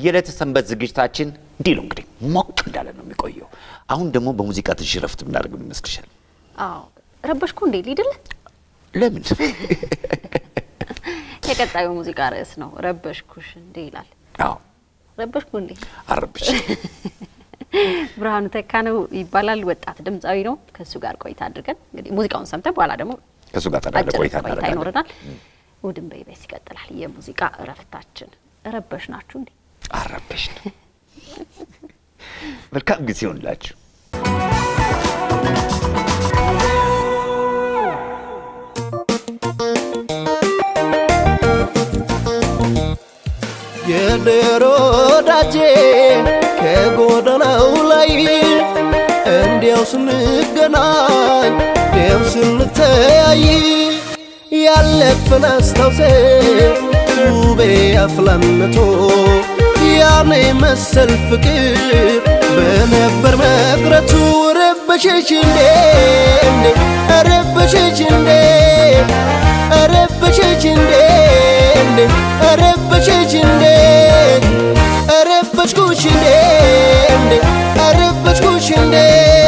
የዕለተ ሰንበት ዝግጅታችን እንዲህ ነው እንግዲህ ሞቅ እንዳለ ነው የሚቆየው። አሁን ደግሞ በሙዚቃ ትንሽ ረፍት የምናደርግ ምን ይመስልሻል? አዎ ረበሽኩ እንዴ ሊድል ለምን የቀጣዩ ሙዚቃ ርዕስ ነው ረበሽኩሽ እንዴ ይላል። አዎ ረበሽኩ እንዴ አረብሽ ብርሃኑ ተካ ነው ይባላል። ወጣት ድምፃዊ ነው። ከእሱ ጋር ቆይታ አድርገን እንግዲህ ሙዚቃውን ሰምተን በኋላ ደግሞ ከእሱ ጋር ታዲያ አጭር ቆይታ ቆይታ እናደርጋለን። ይኖረናል። እሑድን በኢቢኤስ ይቀጥላል የሙዚቃ እረፍታችን። ረበሽ ናችሁ እንዴ? አረብሽ መልካም ጊዜ ይሆንላችሁ። የድሮ ወዳጄ ከጎዳናው ላይ እንዲያው ስንገናኝ ደም ስንተያይ ያለፈን አስታውሴ ውቤ አፍላነቶ ያኔ መሰል ፍቅር በነበር መቅረቱ ረበሸሽ እንዴ እንዴ ረበሸሽ እንዴ ረበሸሽ እንዴ እንዴ ረበሸሽ እንዴ ረበሽኩሽ እንዴ እንዴ ረበሽኩሽ እንዴ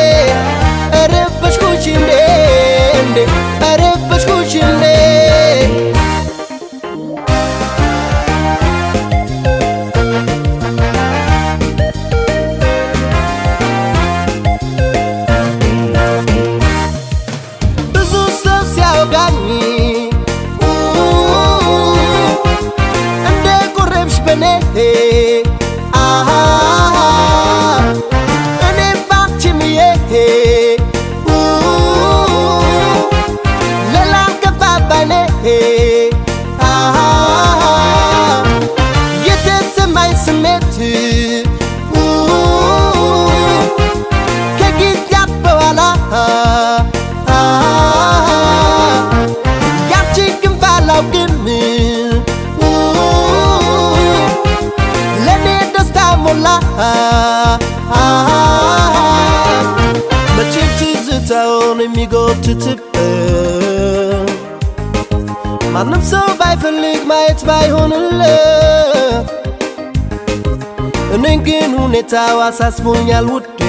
ረበሽኩሽ እንዴ እንዴ ረበሽኩሽ እንዴ ብዙ ሰው ሲያወጋኝ እንደ ቆረብሽ በኔ አሃ እኔም ባንቺምዬ ሌላም ገባባኔ አሃ የተሰማኝ ስሜት ከጊዜያት በኋላ ያንቺ ግን ባላውቅም ለእኔ ደስታ ሞላ መቼም ትዝታውን የሚጎትትበት ማንም ሰው ባይፈልግ ማየት ባይሆንለት እኔን ግን ሁኔታው አሳስቦኛል ውዴ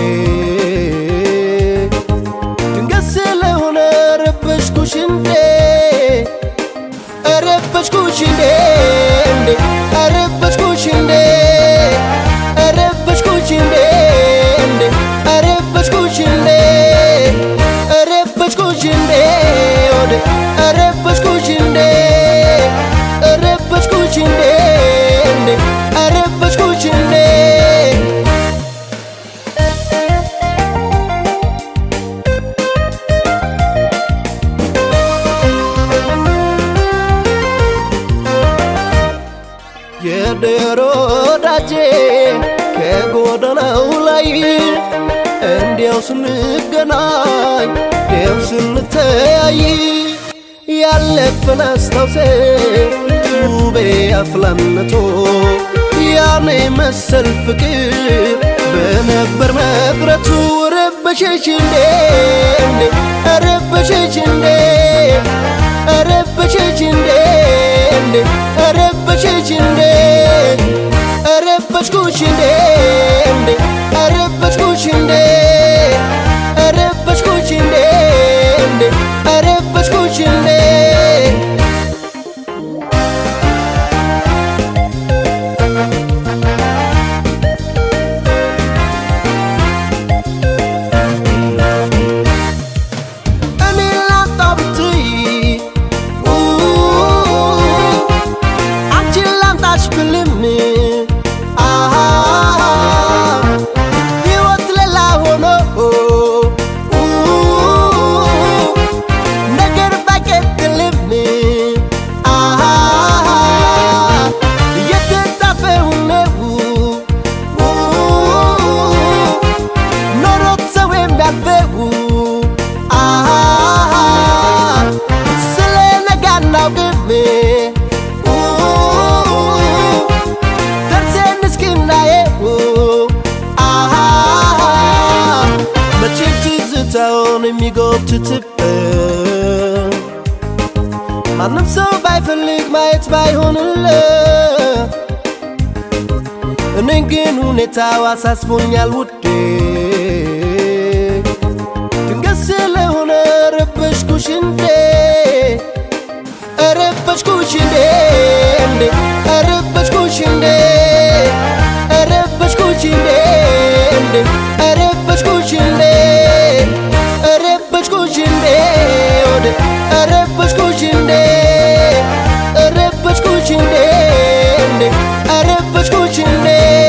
ድንገት ስለሆነ ረበሽኩሽ እንዴ ረበሽኩሽ እንዴ እንዴ ረበሽኩሽ እንዴ ረበሽኩሽ እንዴ እንዴ ረበሽኩሽ እንዴ ረበሽኩሽ እንዴ ወደ ረበሽኩሽ እንዴ ረበሽኩሽ እንዴ እንዴ ረበሽኩሽ እንዴ የድሮ ወዳጄ ከጎዳናው ላይ እንዲያው ስንገናኝ ደም ስንተያይ ያለፈን አስታውሴ ውቤ አፍላነቶ ያኔ መሰል ፍቅር በነበር መቅረቱ ረበሸሽ እንዴ እንዴ ረበሸሽ እንዴ ረበሸሽ እንዴ እንዴ ረበሸሽ እንዴ ረበሽኩሽ እንዴ እንዴ ረበሽኩሽ እንዴ ረበሽኩሽ እንዴ እንዴ ረበሽኩሽ እንዴ እኔ ላጣው ብትይ አንቺን ላምጣሽ ብልም አሃ ሕይወት ሌላ ሆኖ ነገር ባይቀጥልም አሃ የተጻፈው ነው ኖሮት ሰው የሚያልፈው አሃ ስለ ነገ አናውቅም ደርሰን እስክናየው አሃ መቼም ትዝታውን የሚጎትትበት ማንም ሰው ባይፈልግ ማየት ባይሆንለት እኔን ግን ሁኔታው አሳስቦኛል ውዴ ድንገት ስለሆነ ረበሽኩሽ እንዴ ረበሽኩሽ እንዴ እንዴ ረበሽኩሽ እንዴ ረበሽኩሽ እንዴ እንዴ ረበሽኩሽ እንዴ ረበሽኩሽ እንዴ ወደ ረበሽኩሽ እንዴ ረበሽኩሽ እንዴ እንዴ ረበሽኩሽ እንዴ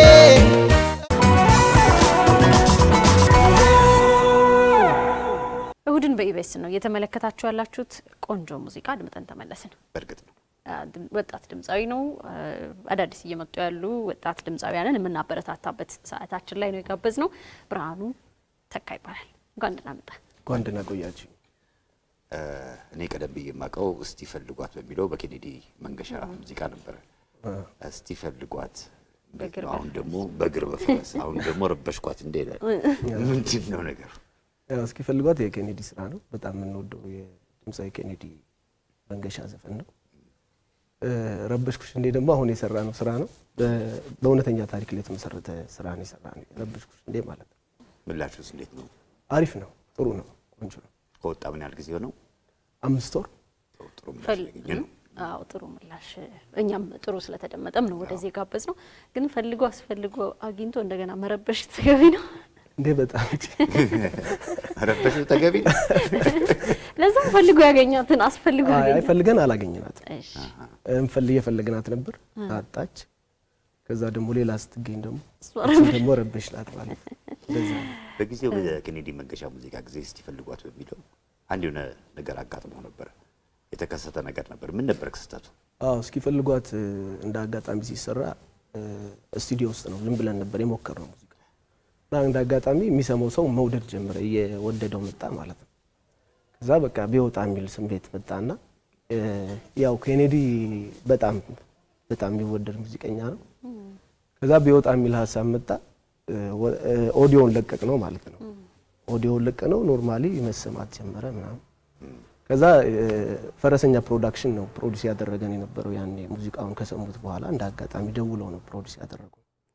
እሁድን በኢቢኤስ ነው እየተመለከታችሁ ያላችሁት። ቆንጆ ሙዚቃ አድምጠን ተመለስን። በእርግጥ ነው አ፣ ድም- ወጣት ድምፃዊ ነው። አ፣ አዳዲስ እየመጡ ያሉ ወጣት ድምፃውያንን የምናበረታታበት ሰዓታችን ላይ ነው የጋበዝ ነው። ብርሃኑ ተካ ይባላል። እንኳን ደህና መጣ። እንኳን ደህና ቆያችሁ። እ፣ እኔ ቀደም ብዬ የማውቀው እስቲ ፈልጓት በሚለው በኬኔዲ መንገሻ ሙዚቃ ነበረ። እስቲ ፈልጓት እንዴት በእግር ነው? አሁን ደግሞ በእግር በፈረስ አሁን ደግሞ ረበሽኳት እንዴ ምንድን ነው ነገሩ? ያው እስኪ ፈልጓት የኬኔዲ ስራ ነው። በጣም የምንወደው የድምፃዊ ኬኔዲ መንገሻ ዘፈን ነው። እ፣ ረበሽኩሽ እንዴ ደግሞ አሁን የሰራ ነው ስራ ነው። በ- በእውነተኛ ታሪክ ላይ የተመሰረተ ስራ ነው የሰራ ነው። ረበሽኩሽ እንዴ ማለት ነው። ምላሹስ እንዴት ነው? አሪፍ ነው፣ ጥሩ ነው፣ ቆንጆ ነው። ከወጣ ምን ያህል ጊዜ ሆነው? አምስት ወር ጥሩ ጥሩ ምላሽ ፈል- ያገኘ ነው። አዎ ጥሩ ምላሽ፣ እኛም ጥሩ ስለተደመጠም ነው ወደዚህ የጋበዝ ነው። ግን ፈልጎ አስፈልጎ አግኝቶ እንደገና መረበሽ ተገቢ ነው። እንዴ በጣም እንጂ ረበሽ ተገቢ ነው። ለዛም ፈልጎ ያገኛትን አስፈልጎ አይ ያገኛት። አይፈልገን አላገኘናትም። እሺ እንፈልግ የፈለግናት ነበር ታጣች። ከዛ ደግሞ ሌላ ስትገኝ ደግሞ እሷ እሱን ደግሞ ረበሽናት ማለት ነው። እንደዛ ነው። በጊዜው በኬኔዲ መንገሻ ሙዚቃ ጊዜ እስቲ ፈልጓት በሚለው አንድ የሆነ ነገር አጋጥሞ ነበረ። የተከሰተ ነገር ነበር። ምን ነበር ክስተቱ? አዎ እስኪፈልጓት እ፣ እንደ አጋጣሚ ሲሰራ እ፣ ስቱዲዮ ውስጥ ነው ዝም ብለን ነበር የሞከርነው ሙዚቃ እና እንደ አጋጣሚ የሚሰማው ሰው መውደድ ጀመረ፣ እየወደደው መጣ ማለት ነው። ከዛ በቃ ቢወጣ የሚል ስሜት መጣና እ፣ ያው ኬኔዲ በጣም በጣም የሚወደድ ሙዚቀኛ ነው። ከዛ ቢወጣ የሚል ሀሳብ መጣ። እ፣ ወ- እ፣ ኦዲዮን ለቀቅ ነው ማለት ነው። ኦዲዮን ለቀ ነው ኖርማሊ መሰማት ጀመረ ምናምን ከዛ እ፣ ፈረሰኛ ፕሮዳክሽን ነው ፕሮዲስ ያደረገን የነበረው ያኔ ሙዚቃውን ከሰሙት በኋላ እንደ አጋጣሚ ደውለው ነው ፕሮዲስ ያደረጉ።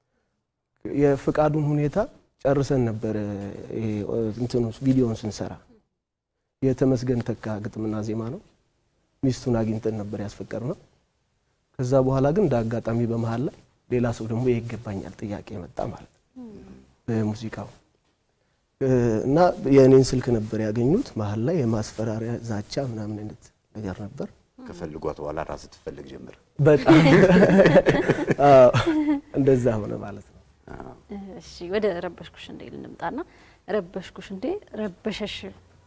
የፍቃዱን ሁኔታ ጨርሰን ነበር ይሄ እ፣ እንትኑ ቪዲዮውን ስንሰራ የተመስገን ተካ ግጥምና ዜማ ነው። ሚስቱን አግኝተን ነበር ያስፈቀር ነው። ከዛ በኋላ ግን እንደ አጋጣሚ በመሀል ላይ ሌላ ሰው ደግሞ ይሄ ይገባኛል ጥያቄ መጣ ማለት ነው በሙዚቃው እ፣ እና የእኔን ስልክ ነበር ያገኙት። መሀል ላይ የማስፈራሪያ ዛቻ ምናምን አይነት ነገር ነበር። ከፈልጓት በኋላ ራስ ትፈልግ ጀምር። በጣም አዎ፣ እንደዛ ሆነ ማለት ነው። እሺ ወደ ረበሽኩሽ እንዴ ልንምጣና ረበሽኩሽ እንዴ ረበሸሽ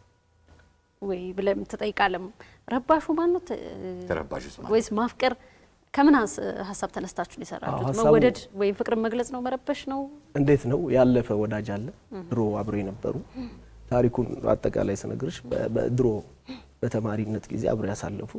ወይ ብለም ትጠይቃለም። ረባሹ ማን ነው? ተ- ተረባሽ ውስጥ ማለት ወይስ ማፍቀር? ከምን ሀስ- ሀሳብ ተነስታችሁ ነው የሰራችሁት? አዎ፣ ሀሳቡ- መወደድ ወይም ፍቅርን መግለጽ ነው? መረበሽ ነው? እንዴት ነው ያለፈ ወዳጅ አለ ድሮ አብሮ የነበሩ ታሪኩን አጠቃላይ ስነግርሽ በ- በድሮ በተማሪነት ጊዜ አብሮ ያሳለፉ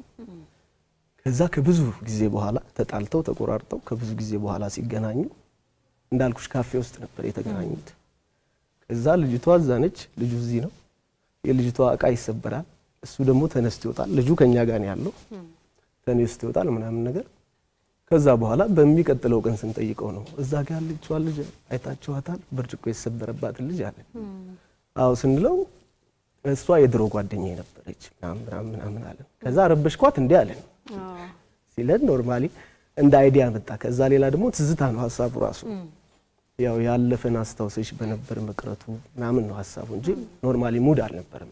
ከዛ ከብዙ ጊዜ በኋላ ተጣልተው ተቆራርጠው ከብዙ ጊዜ በኋላ ሲገናኙ እንዳልኩሽ ካፌ ውስጥ ነበር የተገናኙት። ከዛ ልጅቷ እዛ ነች፣ ልጁ እዚህ ነው። የልጅቷ እቃ ይሰበራል፣ እሱ ደግሞ ተነስቶ ይወጣል። ልጁ ከኛ ጋር ነው ያለው፣ ተነስቶ ይወጣል ምናምን ነገር ከዛ በኋላ በሚቀጥለው ቀን ስንጠይቀው ነው እዛ ጋር ያለችዋ ልጅ አይታችኋታል? ብርጭቆ የተሰበረባትን ልጅ አለ። አዎ ስንለው እሷ የድሮ ጓደኛዬ ነበረች ምናምን ምናምን ምናምን አለን። ከዛ ረበሽኳት እንዲህ አለን ሲለን ኖርማሊ እንደ አይዲያ መጣ። ከዛ ሌላ ደግሞ ትዝታ ነው ሀሳቡ ራሱ ያው ያለፈን አስታውሰሽ በነበር መቅረቱ ምናምን ነው ሀሳቡ እንጂ ኖርማሊ ሙድ አልነበረም።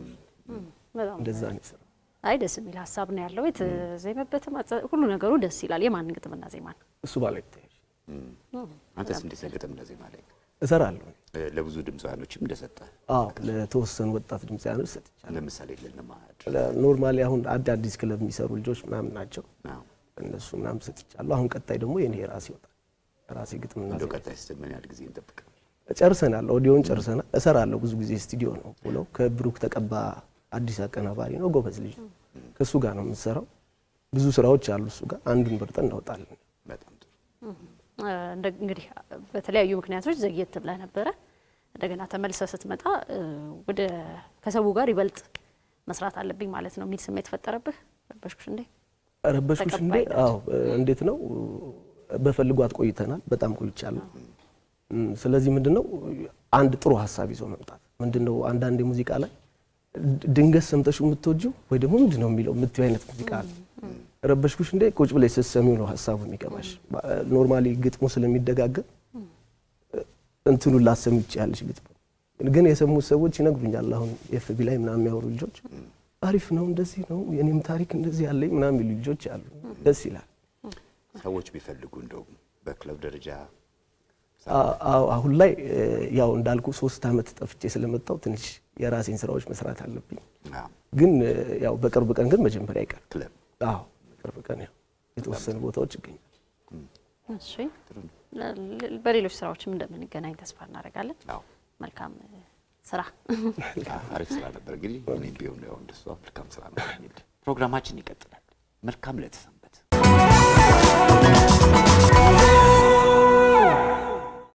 በጣም እንደዛ ነው የሰራው። አይ ደስ የሚል ሀሳብ ነው ያለው። የተዜመበትም አጸ- ሁሉ ነገሩ ደስ ይላል። የማን ግጥምና ዜማ ነው? እሱ ባለ ይታያል አንተስ እንዴት ግጥም እንደዚህ ማለት እሰራለሁ። ለብዙ ድምፃውያኖችም እንደሰጠ አዎ ለተወሰኑ ወጣት ድምፃውያኖች ሰጥቻለሁ። ለምሳሌ ልንማድ ኖርማሊ አሁን አዳዲስ ክለብ የሚሰሩ ልጆች ምናምን ናቸው ነው እነሱ ምናምን ሰጥቻለሁ። አሁን ቀጣይ ደግሞ የኔ የራሴ ይወጣል። ራሴ ግጥምና እንደው ዜማ ቀጣይ ስትል ምን ያህል ጊዜ እንጠብቅ? ጨርሰናል። ኦዲዮን ጨርሰናል። እሰራለሁ ብዙ ጊዜ ስቱዲዮ ነው ብለው ከብሩክ ተቀባ አዲስ አቀናባሪ ነው፣ ጎበዝ ልጅ ነው። ከእሱ ጋር ነው የምንሰራው። ብዙ ስራዎች አሉ እሱ ጋር አንዱን መርጠን እናወጣለን። በጣም ጥሩ። እ፣ እንደ- እንግዲህ በተለያዩ ምክንያቶች ዘግየት ብለህ ነበረ። እንደገና ተመልሰ ስትመጣ እ፣ ወደ ከሰው ጋር ይበልጥ መስራት አለብኝ ማለት ነው የሚል ስሜት ፈጠረብህ? ረበሽኩሽ እንዴ? ረበሽኩሽ እንዴ? ተቀባይነት። አዎ እንዴት ነው በፈልጓት ቆይተናል። በጣም ቆይቻለሁ። እም፣ ስለዚህ ምንድነው አንድ ጥሩ ሀሳብ ይዞ መምጣት ምንድነው አንዳንድ ሙዚቃ ላይ ድ- ድንገት ሰምተሽ የምትወጂው ወይ ደግሞ ምንድነው የሚለው የምትይው አይነት ሙዚቃ አለ። ረበሽኩሽ እንዴ ቁጭ ብለሽ ስትሰሚው ነው ሀሳቡ የሚገባሽ። ኖርማሊ ግጥሙ ስለሚደጋገም እንትኑን ላሰሚ ይችላልሽ ግጥሙ ግን የሰሙት ሰዎች ይነግሩኛል። አሁን ኤፍቢ ላይ ምናምን የሚያወሩ ልጆች አሪፍ ነው እንደዚህ ነው የኔም ታሪክ እንደዚህ ያለኝ ምናምን የሚሉ ልጆች አሉ። ደስ ይላል። ሰዎች ቢፈልጉ እንደውም በክለብ ደረጃ አ- አዎ፣ አሁን ላይ እ፣ ያው እንዳልኩ ሶስት አመት ጠፍቼ ስለመጣው ትንሽ የራሴን ስራዎች መስራት አለብኝ። አዎ፣ ግን እ፣ ያው በቅርብ ቀን ግን መጀመሪያ አይቀር ክለብ አዎ በቅርብ ቀን ያው የተወሰኑ ቦታዎች ይገኛል። እሺ ለ- በሌሎች ስራዎችም እንደምንገናኝ ተስፋ እናደርጋለን። አዎ፣ መልካም እ፣ ስራ አሪፍ ስራ ነበር። እንግዲህ እኔም ቢሆን ያው እንደሷ መልካም ስራ ነው። ፕሮግራማችን ይቀጥላል። መልካም ዕለት